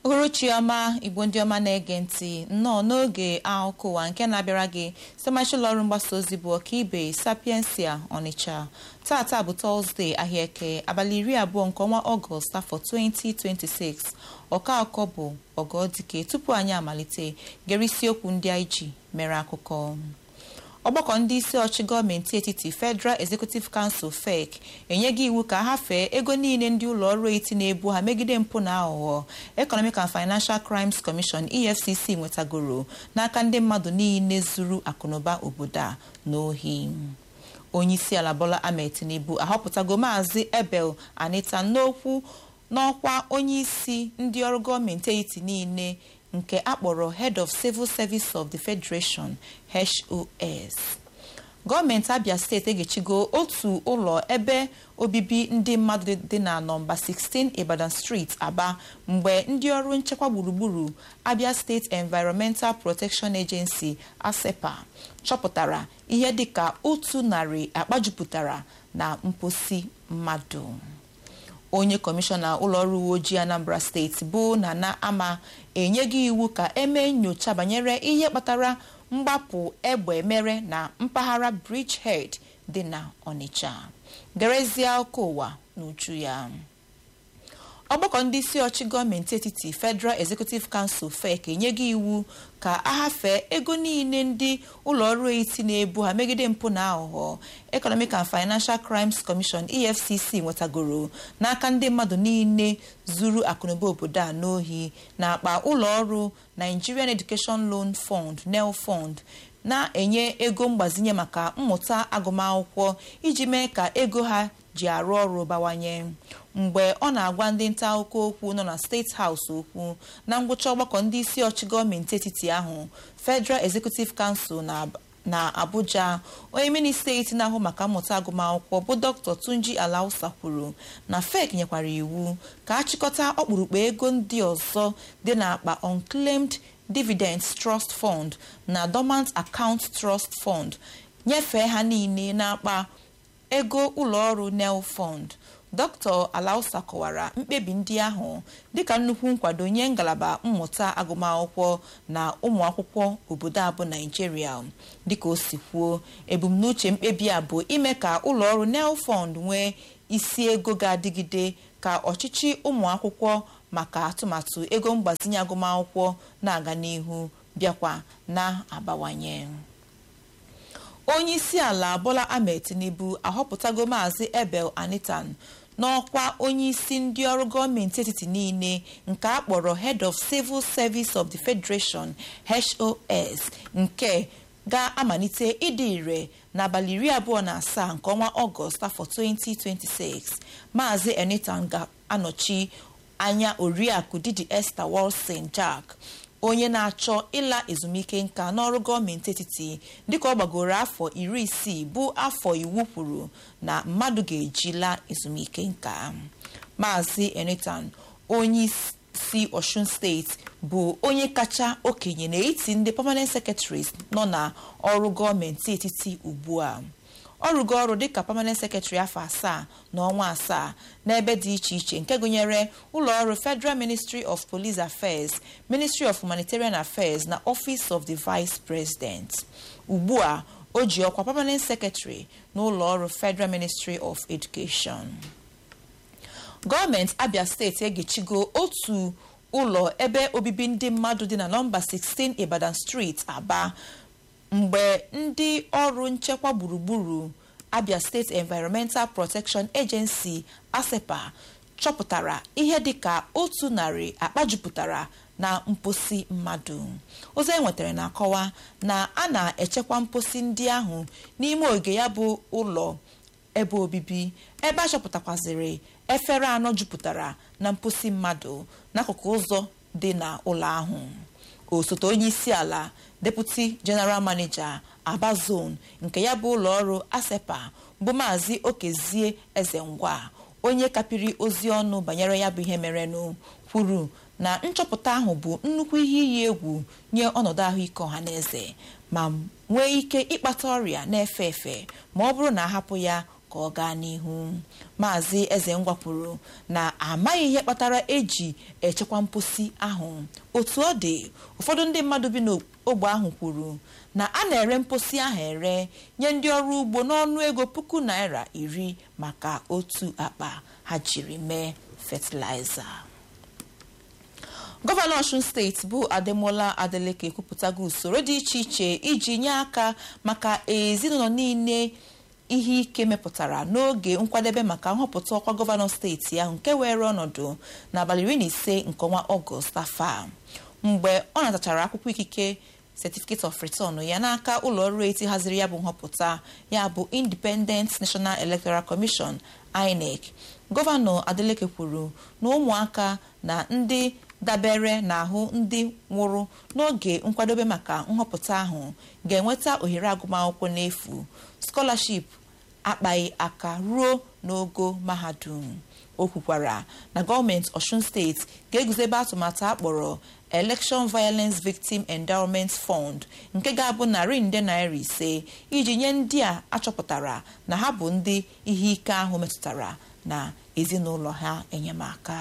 uhuruchi ọma igbo ndị ọma na-ege ntị nnọọ n'oge akụkọ ụwa nke na-abịara gị site ụlọ ọrụ mgbasa ozi bụ ọkaibe sapiensia ọnịcha tata bụ tọzdee ahịa eke abalị iri abụọ nke ọnwa ọgọst afọ 2026 ọka akọ bụ ọgọdike tupu anyị amalite gere isiokwu ndị anyị ji mere akụkọ ọgbakọ ndị isi ọchị gọọmenti etiti federal executive council fec enyeghị iwu ka ha fee ego niile ndị ụlọ ọrụ eti na-ebu ha megide mpụ na aghụghọ economic and financial crimes commission efcc nwetagoro n'aka ndị mmadụ niile zuru akụnụba obodo a n'ohi onyeisi ala bola ahmed tinubu ahọpụtago maazị ebel anita n'okwu n'ọkwa onyeisi ndị ọrụ gọọmenti etiti niile nke akpọrọ head of civil service of the federation HOS gọọmenti abia steeti egechigo otu ụlọ ebe obibi ndị mmadụ dị na nọmba 16 ibadan street aba mgbe ndị ọrụ nchekwa gburugburu abia steeti environmental protection agency asepa chọpụtara ihe dịka otu narị akpa jupụtara na mposi mmadụ onye kọmishọna ụlọọrụ uwe ojii anambra steeti bụ nana ama enyeghị iwu ka emee nyocha banyere ihe kpatara mgbapụ egbe mere na mpaghara bridgehead dị na ọnịcha gerezie ọkụ ụwa n'uju ya ọgbakọ ndị isi ọchị gọọmenti etiti federal executive council fec enyeghị iwu ka ahafee ego niile ndị ụlọọrụ eti na-ebu ha megide mpụ na aghụghọ economic and financial crimes commission efcc nwetagoro n'aka ndị mmadụ niile zuru akụnụba obodo a n'ohi na akpa ụlọọrụ nigerian education loan fund nel fund na-enye ego mgbazinye maka mmụta agụmakwụkwọ iji mee ka ego ha ji arụ ọrụ bawanye mgbe ọ na-agwa ndị nta akụkọ okwu nọ na steeti haus okwu na ngwụcha ọgbakọ ndị isi ọchị gọọmenti etiti ahụ federal executive council na abuja onye minista eti na-ahụ maka mmụta agụmakwụkwọ bụ dr tunji alausa kwuru na fek nyekwara iwu ka achịkọta ọkpụrụkpụ ego ndị ọzọ dị n'akpa unclaimed dividends trust fund na dormant account trust fund nyefee ha niile n'akpa ego ụlọọrụ nel fund dr alausa kọwara mkpebi ndị ahụ dịka nnukwu nkwado nye ngalaba mmụta agụmakwụkwọ na ụmụ akwụkwọ obodo a bụ naijiria dịka o si kwuo ebumnuche mkpebi a bụ ime ka ụlọọrụ nel fund nwee isi ego ga-adịgide ka ọchịchị ụmụ akwụkwọ maka atụmatụ ego mgbazinye agụmakwụkwọ na-aga n'ihu bịakwa na-abawanye onye isi ala bola ahmed tinubu ahọpụtago maazị ebel anitan n'ọkwa onye isi ndị ọrụ gọọmenti etiti niile nke a kpọrọ head of civil service of the federation hos nke ga-amalite ịdị ire n'abalị iri abụọ na asaa nke ọnwa ọgọst afọ 2026 maazị anitan ga-anọchi anya oriakụ didi esther wilson jack onye na-achọ ịla ezumike nka n'ọrụ gọọmenti etiti dịka ọ gbagoro afọ iri isii bụ afọ iwu kwuru na mmadụ ga-eji laa ezumike nka maazị enitan onye si osun steeti bụ onye kacha okenye n'etiti ndị permanent secretaries nọ na ọrụ gọọmenti etiti ugbu a ọ rụgo ọrụ dịka permanent secretary afọ asaa na ọnwa asaa n'ebe dị iche iche nke gụnyere ụlọọrụ federal ministry of police affairs ministry of humanitarian affairs na office of the vice president ugbu a o ji ọkwa permanent secretary na ụlọọrụ federal ministry of education gọọmenti abia steeti egechigo otu ụlọ ebe obibi ndị mmadụ dị na nọmba 16 ibadan street aba mgbe ndị ọrụ nchekwa gburugburu abia steeti environmental protection agency asepa chọpụtara ihe dịka otu narị akpa jupụtara na mposi mmadụ ozi e nwetara na-akọwa na a na-echekwa mposi ndị ahụ n'ime oge ya bụ ụlọ ebe obibi ebe a chọpụtakwaziri efere anọ jupụtara na mposi mmadụ n'akụkụ ụzọ dị na ụlọ ahụ osote onye isi ala deputi general manager aba zone nke ya bụ ụlọ ọrụ asepa bụ maazị okezie eze ngwa onye kapịrị ozi ọnụ banyere ya bụ ihe merenụ kwuru na nchọpụta ahụ bụ nnukwu ihe iyi egwu nye ọnọdụ ahụike ọha na eze ma nwee ike ịkpata ọrịa na-efe efe ma ọ bụrụ na ahapụ ya ka ọ gaa n'ihu maazị Ezengwa kwuru na amaghị ihe kpatara eji echekwa mposi ahụ otu ọ dị ụfọdụ ndị mmadụ bi n'ogbe ahụ kwuru na a na-ere mposi ahụ ere nye ndị ọrụ ugbo n'ọnụ ego puku naira iri maka otu akpa ha jiri mee fatịlaịza gọvanọ Ọshun steeti bụ Ademola Adeleke ekwupụtago usoro dị iche iche iji nye aka maka ezinụlọ niile ihe ike mepụtara n'oge nkwadebe maka nhọpụta ọkwa gọvanọ steeti ahụ nke were ọnọdụ n'abalị iri na ise nke ọnwa ọgọst afọ a mgbe ọ natachara akwụkwọ ikike certificate of return ya n'aka ụlọ ọrụ eti haziri ya bụ nhọpụta ya bụ Independent National Electoral Commission INEC gọvanọ Adeleke kwuru na ụmụaka na ndị dabere n'ahụ ndị nwụrụ n'oge nkwadobe maka nhọpụta ahụ ga-enweta ohere agụmakwụkwọ n'efu scholarship akpaghị aka ruo n'ogo mahadum o kwukwara na gọọmenti Ọshun steeti ga-eguzobe atụmatụ akpọrọ Election Violence Victim Endowment Fund nke ga-abụ narị nde naira ise iji nye ndị a achọpụtara na ha bụ ndị ihe ike ahụ metụtara na ezinụlọ ha enyemaka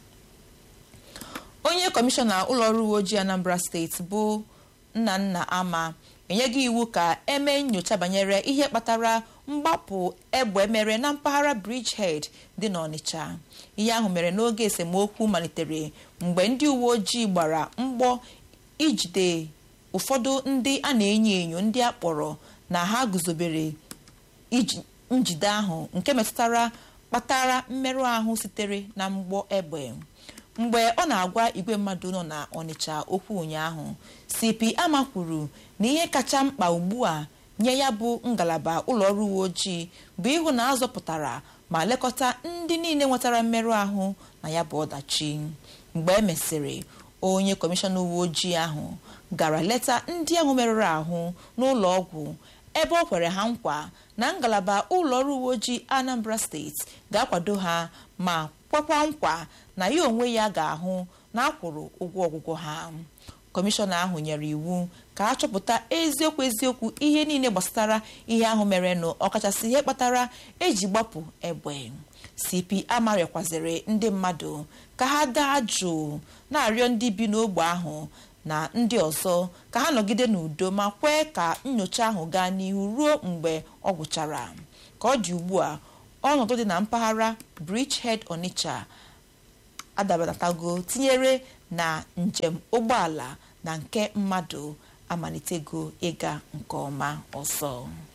onye kọmishọna ụlọọrụ uwe ojii Anambra steeti bụ Nnanna Ama enyeghị iwu ka emee nyocha banyere ihe kpatara mgbapụ egbe mere na mpaghara Bridgehead dị n'Ọnịcha ihe ahụ mere n'oge esemokwu malitere mgbe ndị uwe ojii gbara mgbọ ijide ụfọdụ ndị a na-enyo enyo ndị a kpọrọ na ha guzobere njide ahụ nke metụtara kpatara mmerụ ahụ sitere na mgbọ egbe mgbe ọ na-agwa igwe mmadụ nọ na Ọnịcha okwu ụnyaahụ CP Ama kwuru na ihe kacha mkpa ugbu a nye ya bụ ngalaba ụlọọrụ uwe ojii bụ ịhụ na azọpụtara ma lekọta ndị niile nwetara mmerụ ahụ na ya bụ ọdachi mgbe e mesịrị onye kọmishọna uwe ojii ahụ gara leta ndị ahụ merụrụ ahụ n'ụlọ ọgwụ ebe ọ kwere ha nkwa na ngalaba ụlọọrụ uwe ojii Anambra steeti ga-akwado ha ma kwekwa nkwa na ya onwe ya ga-ahụ na akwụrụ ụgwọ ọgwụgwọ ha kọmishọna ahụ nyere iwu ka a chọpụta eziokwu eziokwu ihe niile gbasara ihe ahụ merenụ ọkachasị ihe kpatara eji gbapụ egbe CP amarịakwaziri ndị mmadụ ka ha daa jụụ na-arịọ ndị bi n'ogbe ahụ na ndị ọzọ ka ha nọgide n'udo ma kwee ka nyocha ahụ gaa n'ihu ruo mgbe ọ gwụchara ka ọ dị ugbu a ọnọdụ dị na mpaghara Bridgehead Onitsha adabatatago tinyere na njem ụgbọala na nke mmadụ amalitego ịga nke ọma ọzọ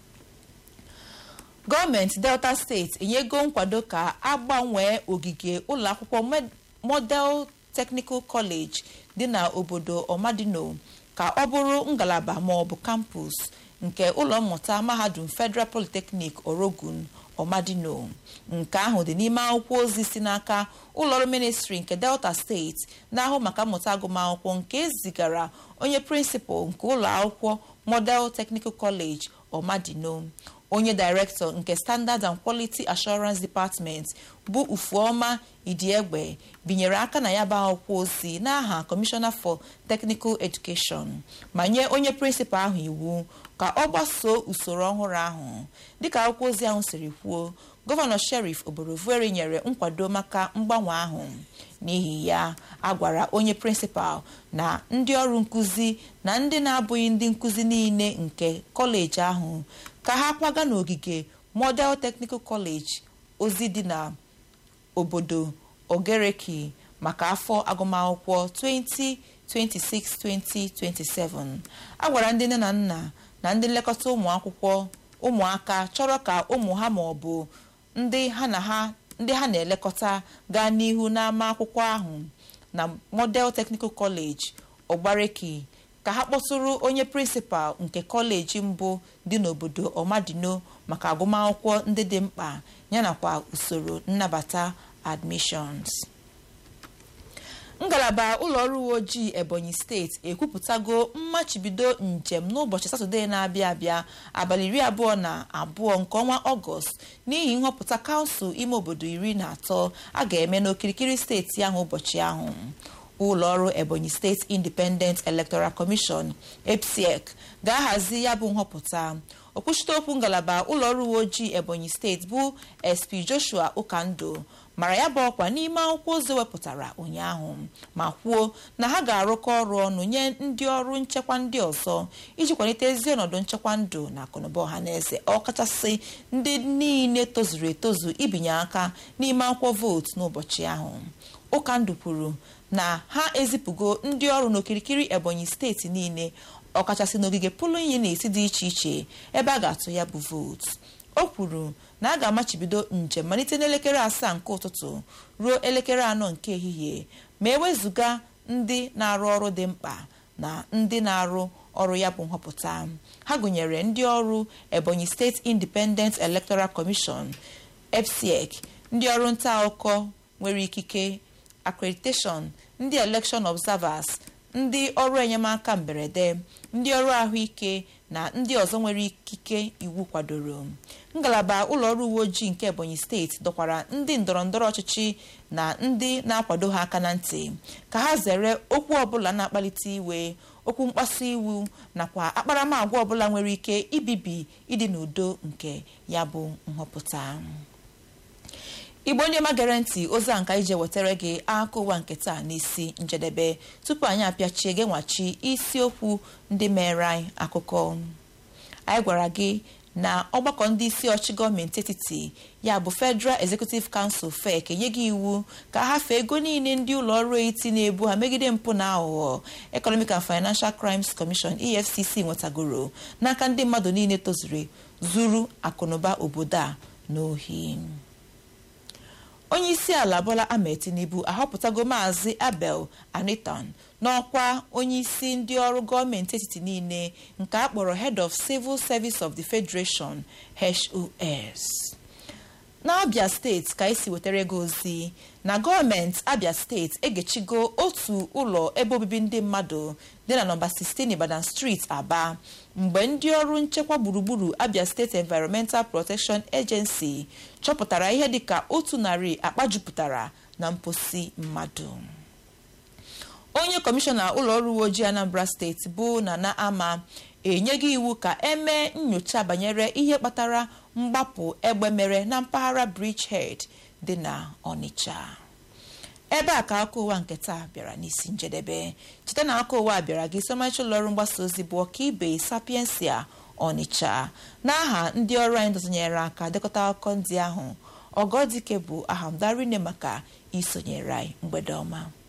gọọmenti Delta steeti enyego nkwado ka agbanwee ogige ụlọakwụkwọ Model Technical College dị na obodo Ọmadino ka ọ bụrụ ngalaba ma ọ bụ kampus nke ụlọ mmụta mahadum Federal Polytechnic Orogun Ọmadino nke ahụ dị n'ime akwụkwọ ozi si n'aka ụlọọrụ ministri nke Delta steeti na-ahụ maka mmụta agụmakwụkwọ nke ezigara onye prịnsịpal nke ụlọ akwụkwọ Model Technical College Ọmadino onye director nke Standard and Quality Assurance Department bụ Ufuoma Idiegbe binyere aka na ya bụ akwụkwọ ozi n'aha Commissioner for Technical Education ma nye onye prịnsịpal ahụ iwu ka ọ gbasoo usoro ọhụrụ ahụ dịka akwụkwọ ozi ahụ siri kwuo gọvanọ Sheriff Oborevwori nyere nkwado maka mgbanwe ahụ n'ihi ya a gwara onye prịnsịpal na ndị ọrụ nkụzi na ndị na-abụghị ndị nkụzi niile nke kọleji ahụ ka ha kwaga n'ogige Model Technical College ozi dị na obodo Ogereki maka afọ agụmakwụkwọ 2026-2027 a gwara ndị nne na nna na ndị nlekọta ụmụ akwụkwọ ụmụaka chọrọ ka ụmụ ha ma ọ bụ ndị ha na ha ndị ha na-elekọta gaa n'ihu n'ama akwụkwọ ahụ na Model Technical College Ogbareki ka ha kpọtụrụ onye prịnsịpal nke kọleji mbụ dị n'obodo Ọmadino maka agụmakwụkwọ ndị dị mkpa yanakwa usoro nnabata admissions ngalaba ụlọọrụ uwe ojii Ebonyi steeti ekwupụtago mmachibido njem n'ụbọchị Satọde na-abịa abịa abalị iri abụọ na abụọ nke ọnwa Ọgọst n'ihi nhọpụta kansụl ime obodo iri na atọ a ga-eme n'okirikiri steeti ahụ ụbọchị ahụ ụlọọrụ ebonyi steeti independent electoral commission epsec ga-ahazi ya bụ nhọpụta okwuchite okwu ngalaba ụlọọrụ uwe ojii ebonyi steeti bụ sp joshua ụkandụ mara ya bụ ọkwa n'ime akwụkwọ ozi wepụtara ụnyaahụ ma kwuo na ha ga-arụkọ ọrụ ọnụ nye ndị ọrụ nchekwa ndị ọzọ iji kwalite ezi ọnọdụ nchekwa ndụ na akụnụba ọha na eze ọkachasị ndị niile tozuru etozu ibinye aka n'ime akwụkwọ vootu n'ụbọchị ahụ ụkandụ kwuru na ha ezipụgo ndị ọrụ n'okirikiri ebonyi steeti niile ọkachasị n'ogige pulin unit dị iche iche ebe a ga-atụ ya bụ vootu o kwuru na a ga-amachibido njem malite n'elekere asaa nke ụtụtụ ruo elekere anọ nke ehihie ma ewezụga ndị na-arụ ọrụ dị mkpa na ndị na-arụ ọrụ ya bụ nhọpụta ha gụnyere ndị ọrụ ebonyi steeti independent electoral commission epsec ndị ọrụ nta akụkọ nwere ikike accreditation ndị election observers ndị ọrụ enyemaka mberede ndị ọrụ ahụike na ndị ọzọ nwere ikike iwu kwadoro ngalaba ụlọọrụ uwe ojii nke ebonyi steeti dọkwara ndị ndọrọndọrọ ọchịchị na ndị na-akwado ha aka na ntị ka ha zere okwu ọbụla na-akpalite iwe okwu mkpasu iwu nakwa akparamagwa ọbụla nwere ike ibibi ịdị n'udo nke ya bụ nhọpụta igbo ndị ọma gere ntị ozi a nka ije wetara gị akụkọ ụwa nke taa n'isi njedebe tupu anyị apịachie gị nwachi isiokwu ndị mere anyị akụkọ anyị gwara gị na ọgbakọ ndị isi ọchị gọọmenti etiti ya bụ federal executive council fek enyeghị iwu ka ha fee ego niile ndị ụlọ ọrụ etiti na-ebu ha megide mpụ na aghụghọ economic and financial crimes commission efcc nwetagoro n'aka ndị mmadụ niile tozuru zuru akụnụba obodo a n'ohi onye isi ala bola ahmed tinubu ahọpụtago maazị abel aniton n'ọkwa onye isi ndị ọrụ gọọmenti etiti niile nke a kpọrọ head of civil service of the federation hos n'abia steeti ka esi wetara ego ozi na gọọmenti abia steeti egechigo otu ụlọ ebe obibi ndị mmadụ dị na nọmba 16 ibadan street aba mgbe ndị ọrụ nchekwa gburugburu abia steeti environmental protection agency chọpụtara ihe dịka otu narị akpa jupụtara na mposi mmadụ onye kọmishọna ụlọ ọrụ uwe ojii anambra steeti bụ nana ama enyeghị iwu ka emee nyocha banyere ihe kpatara mgbapụ egbe mere na mpaghara bridgehead dị na onitsha ebe a ka aka ụwa nke taa bịara n'isi njedebe cheta na aka ụwa bịara gị somachi ụlọọrụ mgbasa ozi bụ ọkaibe sapiensia onitsha n'aha ndị ọrụ anyị dọtụnyere aka dekọta akụkọ ndị ahụ ọgọdike bụ ahamdarine maka isonyere anyị mgbede ọma